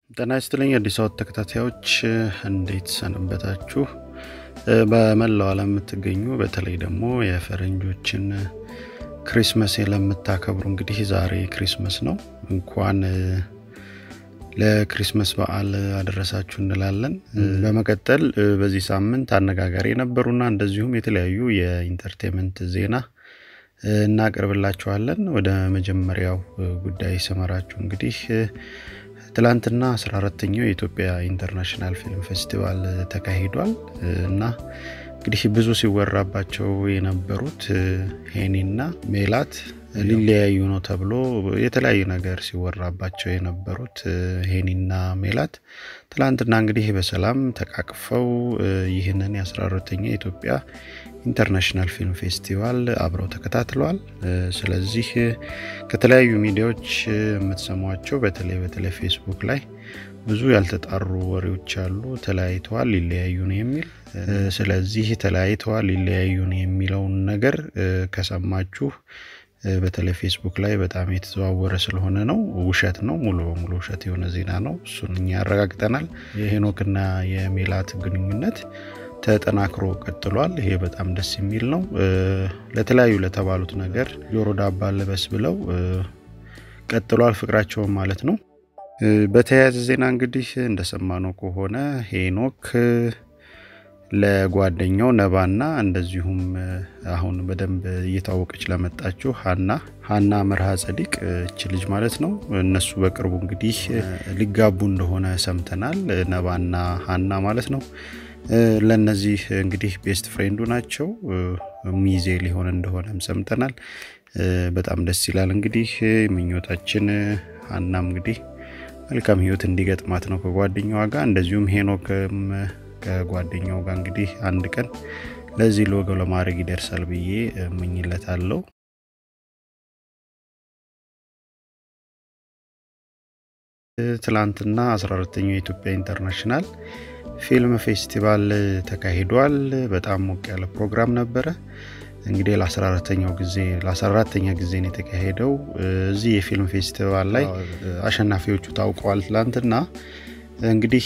ጤና ይስጥልኝ አዲስ አበባ ተከታታዮች እንዴት ሰነበታችሁ? በመላው ዓለም የምትገኙ በተለይ ደግሞ የፈረንጆችን ክሪስመስ ለምታከብሩ እንግዲህ ዛሬ ክሪስመስ ነው። እንኳን ለክሪስመስ በዓል አደረሳችሁ እንላለን። በመቀጠል በዚህ ሳምንት አነጋጋሪ የነበሩና እንደዚሁም የተለያዩ የኢንተርቴንመንት ዜና እናቀርብላችኋለን። ወደ መጀመሪያው ጉዳይ ስመራችሁ እንግዲህ ትላንትና 14ተኛው የኢትዮጵያ ኢንተርናሽናል ፊልም ፌስቲቫል ተካሂዷል እና እንግዲህ ብዙ ሲወራባቸው የነበሩት ሄኒና ሜላት ሊለያዩ ነው ተብሎ የተለያዩ ነገር ሲወራባቸው የነበሩት ሄኒና ሜላት ትላንትና እንግዲህ በሰላም ተቃቅፈው ይህንን የ14ተኛ የኢትዮጵያ ኢንተርናሽናል ፊልም ፌስቲቫል አብረው ተከታትለዋል። ስለዚህ ከተለያዩ ሚዲያዎች የምትሰሟቸው በተለይ በተለይ ፌስቡክ ላይ ብዙ ያልተጣሩ ወሬዎች አሉ። ተለያይተዋል፣ ሊለያዩ ነው የሚል ስለዚህ ተለያይተዋል፣ ሊለያዩ ነው የሚለውን ነገር ከሰማችሁ በተለይ ፌስቡክ ላይ በጣም የተዘዋወረ ስለሆነ ነው። ውሸት ነው፣ ሙሉ በሙሉ ውሸት የሆነ ዜና ነው። እሱን እኛ ያረጋግጠናል። የሄኖክና የሜላት ግንኙነት ተጠናክሮ ቀጥሏል። ይሄ በጣም ደስ የሚል ነው። ለተለያዩ ለተባሉት ነገር ጆሮ ዳባ ልበስ ብለው ቀጥሏል ፍቅራቸውን ማለት ነው። በተያያዘ ዜና እንግዲህ እንደሰማነው ከሆነ ሄኖክ ለጓደኛው ነባና እንደዚሁም አሁን በደንብ እየታወቀች ለመጣችው ሀና ሀና መርሃ ጸዲቅ እች ልጅ ማለት ነው። እነሱ በቅርቡ እንግዲህ ሊጋቡ እንደሆነ ሰምተናል። ነባና ሀና ማለት ነው። ለነዚህ እንግዲህ ቤስት ፍሬንዱ ናቸው። ሚዜ ሊሆን እንደሆነም ሰምተናል። በጣም ደስ ይላል። እንግዲህ ምኞታችን ሀናም እንግዲህ መልካም ሕይወት እንዲገጥማት ነው ከጓደኛዋ ጋር እንደዚሁም ሄኖክም ከጓደኛው ጋር እንግዲህ አንድ ቀን ለዚህ ሎጎ ለማድረግ ይደርሳል ብዬ እመኝለታለሁ። ትላንትና 14ተኛው የኢትዮጵያ ኢንተርናሽናል ፊልም ፌስቲቫል ተካሂዷል። በጣም ሞቅ ያለ ፕሮግራም ነበረ። እንግዲህ ለ14ተኛው ጊዜ ለ14ተኛ ጊዜ ነው የተካሄደው። እዚህ የፊልም ፌስቲቫል ላይ አሸናፊዎቹ ታውቀዋል። ትላንትና እንግዲህ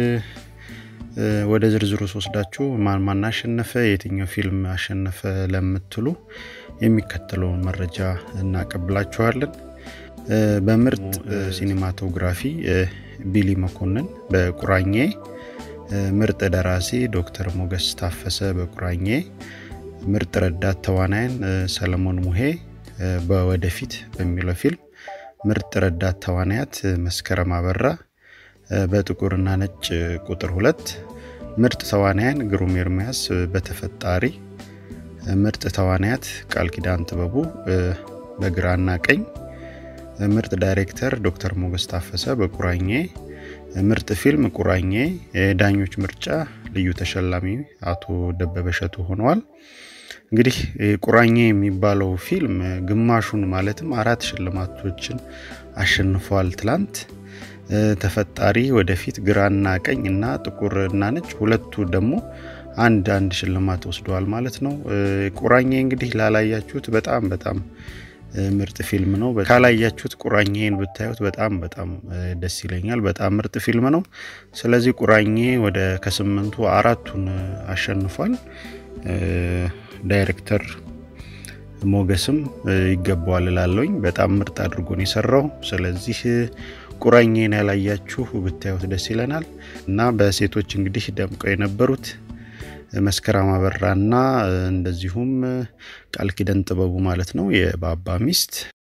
ወደ ዝርዝሩ ስወስዳችሁ ማን ማን አሸነፈ፣ የትኛው ፊልም አሸነፈ ለምትሉ የሚከተለውን መረጃ እናቀብላችኋለን። በምርጥ ሲኒማቶግራፊ ቢሊ መኮንን በቁራኜ፣ ምርጥ ደራሲ ዶክተር ሞገስ ታፈሰ በቁራኜ፣ ምርጥ ረዳት ተዋናያን ሰለሞን ሙሄ በወደፊት በሚለው ፊልም፣ ምርጥ ረዳት ተዋናያት መስከረም አበራ በጥቁርና ነጭ ቁጥር ሁለት ምርጥ ተዋናያን ግሩም ኤርሚያስ በተፈጣሪ ምርጥ ተዋናያት ቃል ኪዳን ጥበቡ በግራና ቀኝ ምርጥ ዳይሬክተር ዶክተር ሞገስ ታፈሰ በቁራኜ ምርጥ ፊልም ቁራኜ የዳኞች ምርጫ ልዩ ተሸላሚ አቶ ደበበ እሸቱ ሆነዋል። እንግዲህ ቁራኜ የሚባለው ፊልም ግማሹን ማለትም አራት ሽልማቶችን አሸንፏል ትላንት ተፈጣሪ ወደፊት ግራና ቀኝ እና ጥቁር እና ነጭ ሁለቱ ደግሞ አንድ አንድ ሽልማት ወስደዋል ማለት ነው። ቁራኜ እንግዲህ ላላያችሁት በጣም በጣም ምርጥ ፊልም ነው። ካላያችሁት ቁራኜን ብታዩት በጣም በጣም ደስ ይለኛል። በጣም ምርጥ ፊልም ነው። ስለዚህ ቁራኜ ወደ ከስምንቱ አራቱን አሸንፏል። ዳይሬክተር ሞገስም ይገባዋል እላለሁኝ። በጣም ምርጥ አድርጎ ነው የሰራው። ስለዚህ ቁራኜን ያላያችሁ ብታዩት ደስ ይለናል እና በሴቶች እንግዲህ ደምቀው የነበሩት መስከረም አበራና እንደዚሁም ቃል ኪዳን ጥበቡ ማለት ነው የባባ ሚስት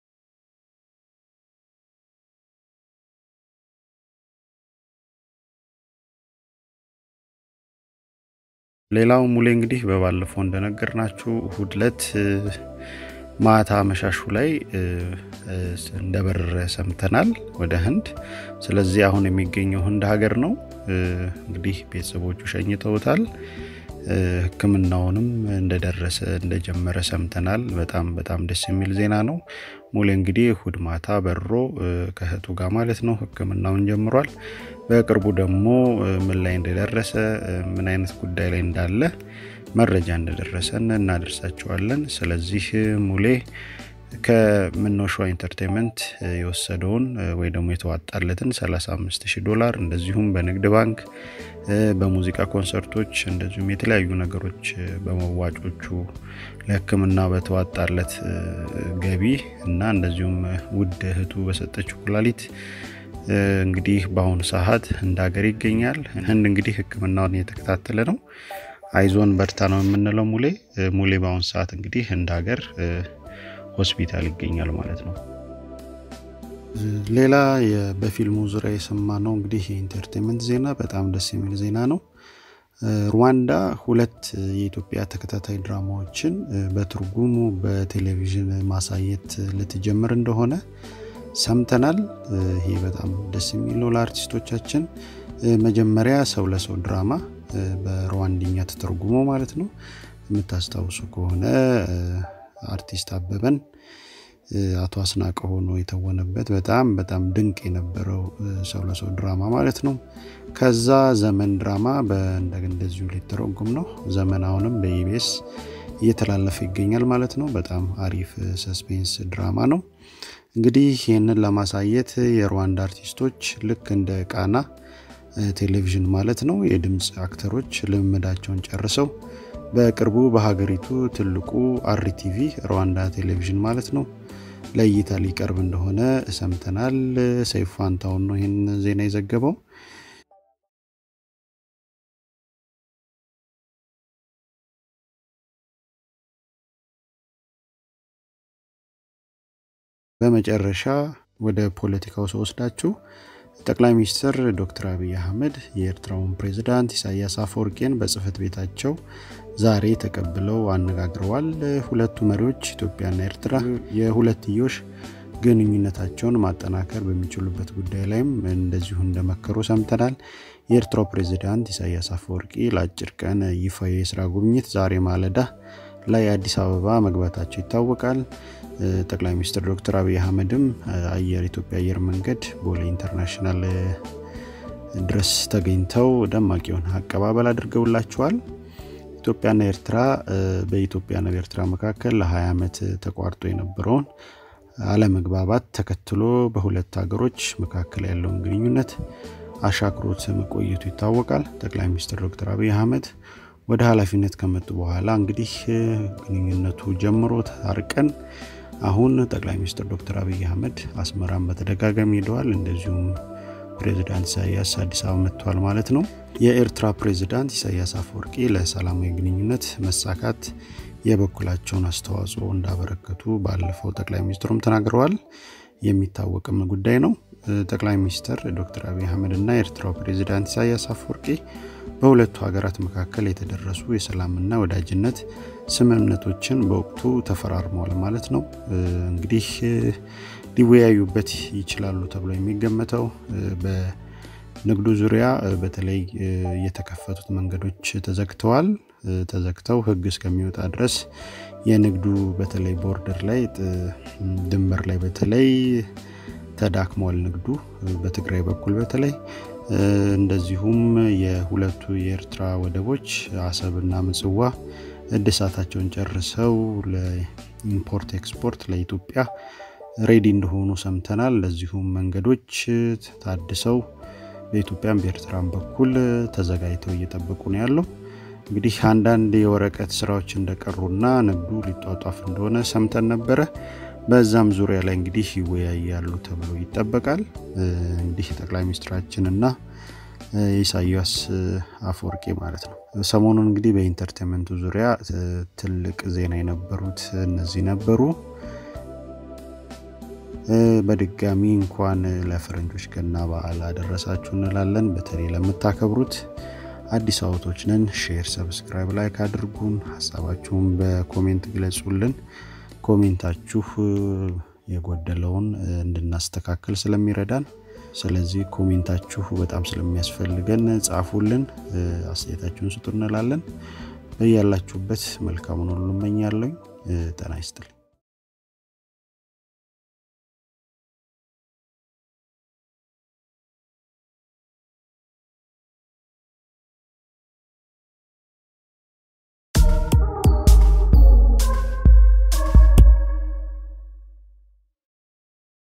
ሌላው ሙሌ እንግዲህ በባለፈው እንደነገርናችሁ እሁድ ዕለት ማታ መሻሹ ላይ እንደበረረ ሰምተናል ወደ ህንድ። ስለዚህ አሁን የሚገኘው ህንድ ሀገር ነው። እንግዲህ ቤተሰቦቹ ሸኝተውታል። ሕክምናውንም እንደደረሰ እንደጀመረ ሰምተናል። በጣም በጣም ደስ የሚል ዜና ነው። ሙሌ እንግዲህ እሁድ ማታ በሮ ከእህቱ ጋር ማለት ነው ሕክምናውን ጀምሯል። በቅርቡ ደግሞ ምን ላይ እንደደረሰ ምን አይነት ጉዳይ ላይ እንዳለ መረጃ እንደደረሰን እናደርሳቸዋለን። ስለዚህ ሙሌ ከምኖሸዋ ኢንተርቴንመንት የወሰደውን ወይ ደግሞ የተዋጣለትን 35 ሺህ ዶላር እንደዚሁም በንግድ ባንክ በሙዚቃ ኮንሰርቶች እንደዚሁም የተለያዩ ነገሮች በመዋጮቹ ለሕክምና በተዋጣለት ገቢ እና እንደዚሁም ውድ እህቱ በሰጠችው ኩላሊት እንግዲህ በአሁኑ ሰዓት እንደ ሀገር ይገኛል። ህንድ እንግዲህ ሕክምናውን እየተከታተለ ነው። አይዞን በርታ ነው የምንለው ሙሌ ሙሌ በአሁኑ ሰዓት እንግዲህ እንደ ሀገር ሆስፒታል ይገኛል ማለት ነው። ሌላ በፊልሙ ዙሪያ የሰማነው እንግዲህ የኢንተርቴንመንት ዜና በጣም ደስ የሚል ዜና ነው። ሩዋንዳ ሁለት የኢትዮጵያ ተከታታይ ድራማዎችን በትርጉሙ በቴሌቪዥን ማሳየት ልትጀምር እንደሆነ ሰምተናል። ይሄ በጣም ደስ የሚል ነው ለአርቲስቶቻችን። መጀመሪያ ሰው ለሰው ድራማ በሩዋንድኛ ተተርጉሞ ማለት ነው። የምታስታውሱ ከሆነ አርቲስት አበበን አቶ አስናቀ ሆኖ የተወነበት በጣም በጣም ድንቅ የነበረው ሰው ለሰው ድራማ ማለት ነው። ከዛ ዘመን ድራማ እንደዚሁ ሊተረጉም ነው። ዘመን አሁንም በኢቢኤስ እየተላለፈ ይገኛል ማለት ነው። በጣም አሪፍ ሰስፔንስ ድራማ ነው። እንግዲህ ይህንን ለማሳየት የሩዋንዳ አርቲስቶች ልክ እንደ ቃና ቴሌቪዥን ማለት ነው የድምፅ አክተሮች ልምምዳቸውን ጨርሰው በቅርቡ በሀገሪቱ ትልቁ አርቲቪ ሩዋንዳ ቴሌቪዥን ማለት ነው ለእይታ ሊቀርብ እንደሆነ ሰምተናል። ሰይፉ ፋንታሁን ነው ይህን ዜና የዘገበው። በመጨረሻ ወደ ፖለቲካው ስወስዳችሁ ጠቅላይ ሚኒስትር ዶክተር አብይ አህመድ የኤርትራውን ፕሬዝዳንት ኢሳያስ አፈወርቄን በጽህፈት ቤታቸው ዛሬ ተቀብለው አነጋግረዋል። ሁለቱ መሪዎች ኢትዮጵያና ኤርትራ የሁለትዮሽ ግንኙነታቸውን ማጠናከር በሚችሉበት ጉዳይ ላይም እንደዚሁ እንደመከሩ ሰምተናል። የኤርትራው ፕሬዝዳንት ኢሳያስ አፈወርቂ ለአጭር ቀን ይፋዊ የስራ ጉብኝት ዛሬ ማለዳ ላይ አዲስ አበባ መግባታቸው ይታወቃል። ጠቅላይ ሚኒስትር ዶክተር አብይ አህመድም አየር ኢትዮጵያ አየር መንገድ ቦሌ ኢንተርናሽናል ድረስ ተገኝተው ደማቅ የሆነ አቀባበል አድርገውላቸዋል። ኢትዮጵያና ኤርትራ በኢትዮጵያና በኤርትራ መካከል ለ20 ዓመት ተቋርጦ የነበረውን አለመግባባት ተከትሎ በሁለት ሀገሮች መካከል ያለውን ግንኙነት አሻክሮት መቆየቱ ይታወቃል። ጠቅላይ ሚኒስትር ዶክተር አብይ አህመድ ወደ ኃላፊነት ከመጡ በኋላ እንግዲህ ግንኙነቱ ጀምሮ ታርቀን አሁን ጠቅላይ ሚኒስትር ዶክተር አብይ አህመድ አስመራን በተደጋጋሚ ሄደዋል። እንደዚሁም ፕሬዚዳንት ኢሳያስ አዲስ አበባ መጥተዋል ማለት ነው። የኤርትራ ፕሬዚዳንት ኢሳያስ አፈወርቂ ለሰላማዊ ግንኙነት መሳካት የበኩላቸውን አስተዋጽኦ እንዳበረከቱ ባለፈው ጠቅላይ ሚኒስትሩም ተናግረዋል። የሚታወቅም ጉዳይ ነው። ጠቅላይ ሚኒስትር ዶክተር አብይ አህመድ እና የኤርትራው ፕሬዚዳንት ኢሳያስ አፈወርቂ በሁለቱ ሀገራት መካከል የተደረሱ የሰላምና ወዳጅነት ስምምነቶችን በወቅቱ ተፈራርመዋል ማለት ነው። እንግዲህ ሊወያዩበት ይችላሉ ተብሎ የሚገመተው በንግዱ ዙሪያ በተለይ የተከፈቱት መንገዶች ተዘግተዋል። ተዘግተው ሕግ እስከሚወጣ ድረስ የንግዱ በተለይ ቦርደር ላይ ድንበር ላይ በተለይ ተዳክሟል ንግዱ በትግራይ በኩል በተለይ እንደዚሁም የሁለቱ የኤርትራ ወደቦች አሰብና ምጽዋ እድሳታቸውን ጨርሰው ለኢምፖርት ኤክስፖርት ለኢትዮጵያ ሬዲ እንደሆኑ ሰምተናል። እንደዚሁም መንገዶች ታድሰው በኢትዮጵያም በኤርትራም በኩል ተዘጋጅተው እየጠበቁ ነው ያለው። እንግዲህ አንዳንድ የወረቀት ስራዎች እንደቀሩና ንግዱ ሊጧጧፍ እንደሆነ ሰምተን ነበረ። በዛም ዙሪያ ላይ እንግዲህ ይወያያሉ ተብሎ ይጠበቃል። እንግዲህ ጠቅላይ ሚኒስትራችን እና ኢሳያስ አፈወርቂ ማለት ነው። ሰሞኑን እንግዲህ በኢንተርቴንመንቱ ዙሪያ ትልቅ ዜና የነበሩት እነዚህ ነበሩ። በድጋሚ እንኳን ለፈረንጆች ገና በዓል አደረሳችሁ እንላለን። በተለይ ለምታከብሩት አዲስ አበቦች ነን። ሼር፣ ሰብስክራይብ፣ ላይክ አድርጉን። ሀሳባችሁን በኮሜንት ግለጹልን። ኮሜንታችሁ የጎደለውን እንድናስተካከል ስለሚረዳን፣ ስለዚህ ኮሜንታችሁ በጣም ስለሚያስፈልገን ጻፉልን፣ አስተያየታችሁን ስጡ እንላለን። በያላችሁበት መልካሙን ሁሉ እመኛለሁ። ጤና ይስጥልኝ።